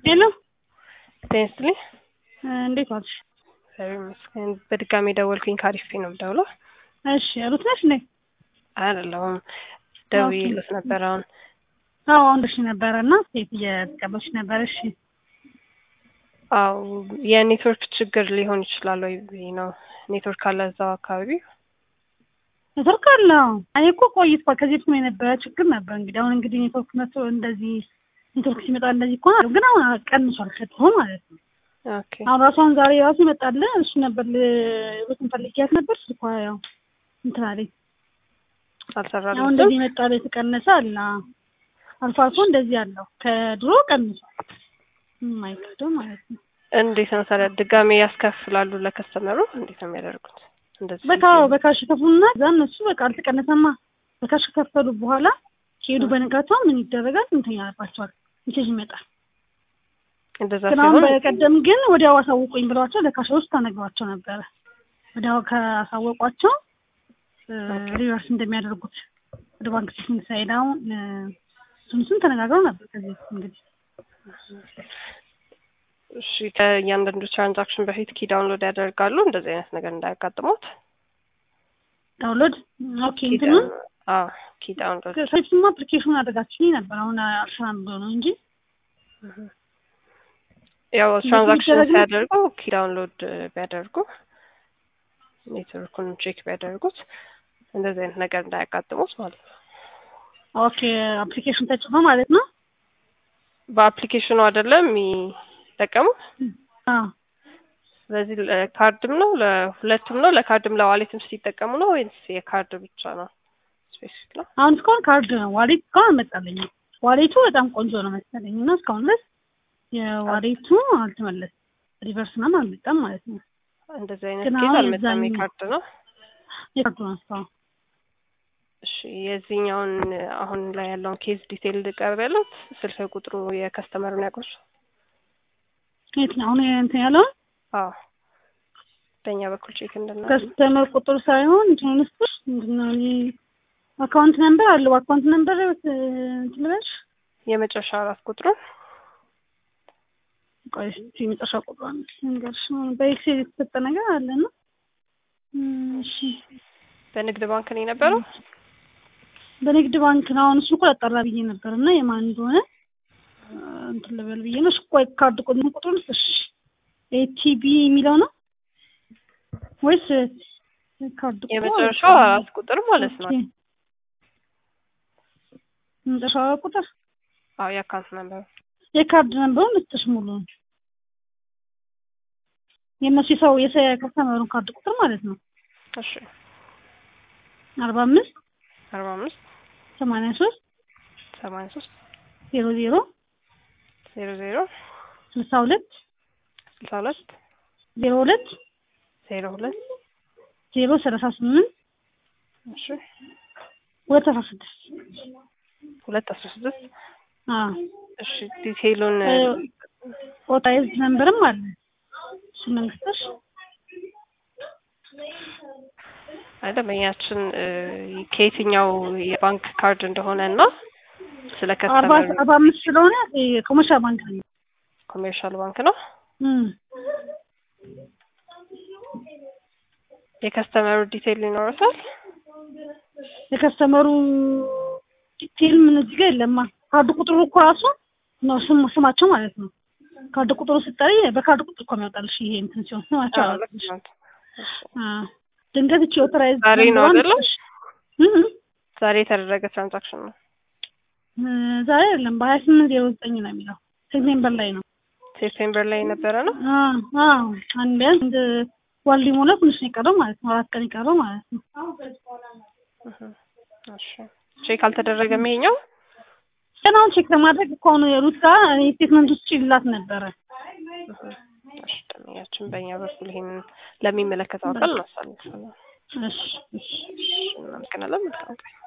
ሄሎ ጤና ይስጥልኝ። እንዴት ዋልሽ? እግዚአብሔር ይመስገን። በድጋሚ ደወልኩኝ ከአሪፍ ነው የምደውለው። እሺ ሩት ነሽ እንዴ? አይደለሁም ደውዬልዎት ነበር አሁን አዎ አንደሽ ነበረ እና ሴት እየተቀበልሽ ነበር። እሺ አው የኔትወርክ ችግር ሊሆን ይችላል ወይ ብዬ ነው። ኔትወርክ አለ እዛው አካባቢ? ኔትወርክ አለው። እኔ እኮ ቆይቷል። ከዚህ በፊት የነበረ ችግር ነበር። እንግዲህ አሁን እንግዲህ ኔትወርክ መጥቶ እንደዚህ ኔትወርክ ሲመጣ እንደዚህ እኮ ነው። ግን አሁን ቀንሷል ከድሮ ማለት ነው። ኦኬ አሁን ራሷን ዛሬ ራሱ ይመጣል እሱ ነበር ሩትን ፈልጊያት ነበር ስልኳ ያው እንትን አለኝ። አሁን አልሰራልኝም። እንደዚህ ይመጣል የተቀነሰ አለ። አልፎ አልፎ እንደዚህ አለው። ከድሮ ቀንሷል። የማይከብደው ማለት ነው። እንዴት ነው ታዲያ ድጋሜ ያስከፍላሉ ለከስተመሩ? እንዴት ነው የሚያደርጉት? እንደዚህ በካ በካሽ ከፍሉና እዛ እነሱ በቃ አልተቀነሰማ በካሽ ከከፈሉ በኋላ ሲሄዱ በነጋታው ምን ይደረጋል? እንትን ያለባቸዋል ሜሴጅ ይመጣል። እንደዛ ግን አሁን ሲሆን በቀደም ግን ወዲያው አሳውቁኝ ብለዋቸው ለካሾች ተነግሯቸው ነበረ። ወዲያው ካሳወቋቸው ሪቨርስ እንደሚያደርጉት ወደ ባንክ ሲስተም ሳይሄድ አሁን እሱን እሱን ተነጋግረው ነበር ከዚህ በፊት እንግዲህ እሺ ከእያንዳንዱ ትራንዛክሽን በፊት ኪ ዳውንሎድ ያደርጋሉ እንደዚህ አይነት ነገር እንዳያጋጥሙት። ዳውንሎድ ኦኬ ኪ እንትኑ ዳውን- አዎ ኪ ዳውንሎድ ከፊትማ አፕሊኬሽን አድርጋችሁኝ ነበር። አሁን አልሰራም ብሎ ነው እንጂ ያው ትራንዛክሽን የሚደረግ ነው? ሲያደርጉ ኪ ዳውንሎድ ቢያደርጉ ኔትወርኩን ቼክ ቢያደርጉት እንደዚህ አይነት ነገር እንዳያጋጥሙት ማለት ነው። ኦኬ አፕሊኬሽን ተጭኖ ማለት ነው። በአፕሊኬሽኑ አይደለም የሚጠቀሙት። አዎ ስለዚህ ለካርድም ነው ለሁለቱም ነው ለካርድም ለዋሌትም ሲጠቀሙ ነው ወይስ የካርድ ብቻ ነው? ስፔሲፊክ ነው። አሁን እስካሁን ካርድ ነው። ዋሌት እስካሁን አልመጣልኝም። ዋሌቱ በጣም ቆንጆ ነው መሰለኝ እና እስካሁን ድረስ የዋሌቱ አልተመለሰም። ሪቨርስ ምናምን አልመጣም ማለት ነው። እንደዚህ አይነት ግን ኬዝ አሁን አልመጣም። የዛኛው- የካርድ ነው። የካርዱ ነው እስካሁን እሺ የዚህኛውን አሁን ላይ ያለውን ኬዝ ዲቴይል ልቀርብ ያሉት ስልክ ቁጥሩ የከስተመሩን ያውቁት? የትኛው አሁን እንትን ያለውን አዎ በእኛ በኩል ቼክ እንድናደርግ ከስተመር ቁጥር ሳይሆን እንትን ውስጥ ምንድነው እኔ አካውንት ነምበር አለው አካውንት ነምበር እንትን ልበልሽ የመጨረሻ አራት ቁጥሩን ቆይ እስኪ የመጨረሻ ቁጥሯን ንገርሽ በኤክሴል የተሰጠ ነገር አለ ነው እሺ በንግድ ባንክ ነው የነበረው። በንግድ ባንክ ነው አሁን እሱ እኮ ያጠራ ብዬ ነበር እና የማን እንደሆነ እ፣ እንትን ልበል ብዬ ነው እሱ ቆይ ካርድ ቁጥር ቁጥሩን እሺ ኤቲቢ የሚለው ነው ወይስ ካርድ ቁጥሩ? የመጨረሻው አራት ቁጥር ማለት ነው። ኦኬ። የመጨረሻው አራት ቁጥር አዎ የአካውንት ነበር። የካርድ ነምበሩን ልስጥሽ ሙሉ የእነሱ የሰው የሰ ከስተመሩን ካርድ ቁጥር ማለት ነው እሺ አርባ አምስት አርባ አምስት ሰማንያ ሶስት ሰማንያ ሶስት ዜሮ ዜሮ ዜሮ ዜሮ ስልሳ ሁለት ስልሳ ሁለት ዜሮ ሁለት ዜሮ ሁለት ዜሮ ሰላሳ ስምንት እሺ ሁለት አስራ ስድስት ሁለት አስራ ስድስት አዎ እሺ ዲቴይሉን ኦታይዝ ነምበርም አለ እሱ መንግስቶች ደንበኛችን ከየትኛው የባንክ ካርድ እንደሆነ እና ስለ አርባ ከስተመር አርባ አምስት ስለሆነ ኮመርሻል ባንክ ነው ኮሜርሻል ባንክ ነው። እም። የከስተመሩ ዲቴይል ይኖረታል። የከስተመሩ ዲቴል ምን እዚህ ጋር የለማ ካርድ ቁጥሩ እኮ ራሱ ነው ስም ስማቸው ማለት ነው ካርድ ቁጥሩ ስጠሪ በካርድ ቁጥር እኮ የሚያወጣልሽ ይሄ እንትን ሲሆን ስማቸው አዎ፣ ልክ አላልኩሽ ነው። እሺ። አዎ ድንገት እቺ ኦቶራይዝ ዛሬ ነው አይደለም? እም ዛሬ የተደረገ ትራንዛክሽን ነው። እ፣ ዛሬ አይደለም በሀያ ስምንት ዜሮ ዘጠኝ ነው የሚለው ሴፕቴምበር ላይ ነው ሴፕቴምበር ላይ የነበረ ነው። አዎ አዎ አንድ ቢያንስ አንድ ወር ሊሞላ ትንሽ ነው የቀረው ማለት ነው አራት ቀን የቀረው ማለት ነው እህ፣ እሺ ቼክ አልተደረገም ይሄኛው። ገና አሁን ቼክ ለማድረግ እኮ አሁን ሩት ጋር ስቴትመንት ውስጥ ይላት ነበረ እህ፣ እሺ ደንበኛችን በእኛ በኩል ይሄንን ለሚመለከተው አካል እናሳልፋለን። እሺ እሺ እሺ እናመሰግናለን። መልካም ቀን